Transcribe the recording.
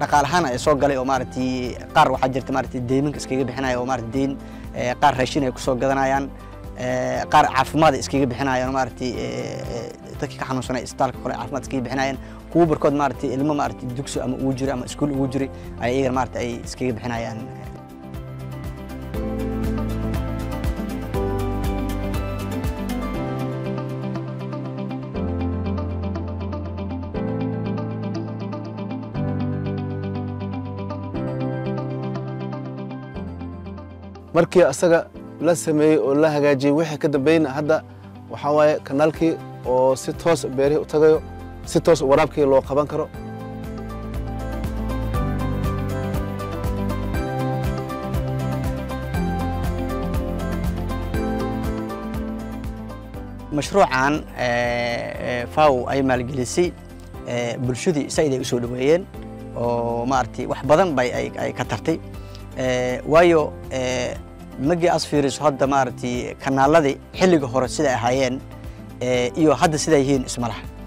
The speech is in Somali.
dhaqaalahaan ay soo galay oo maaragtay qaar waxaa jirta maaragtay deyminka iskaga bixinaya oo maaragtay deyn qaar raashin ay kusoo gadanayaan qaar caafimaad ay iskaga bixinayaan oo maaragtay dadkii ka xanuunsanay isbitaalka kale caafimaad iskaga bixinayaan kuwa barkood maaragtay ilmo maaragtay dugsi ama ugu jira ama iskuul ugu jiray ay iyagana maaragtay ay iskaga bixinayaan markii asaga la sameeyey oo la hagaajiyey wixii ka dambeeyna hadda waxaa waaye kanaalkii oo si toos beerihii u tagayo si toos waraabkii loo qaban karo mashruucan faw ay maalgelisay bulshadii said ay u soo dhoweeyeen oo maaragtay wax badan bay ay ka tartay waayo magii as fiiriso hadda maaragtay kanaaladii xilliga hore siday ahaayeen iyo hadda siday yihiin isma laha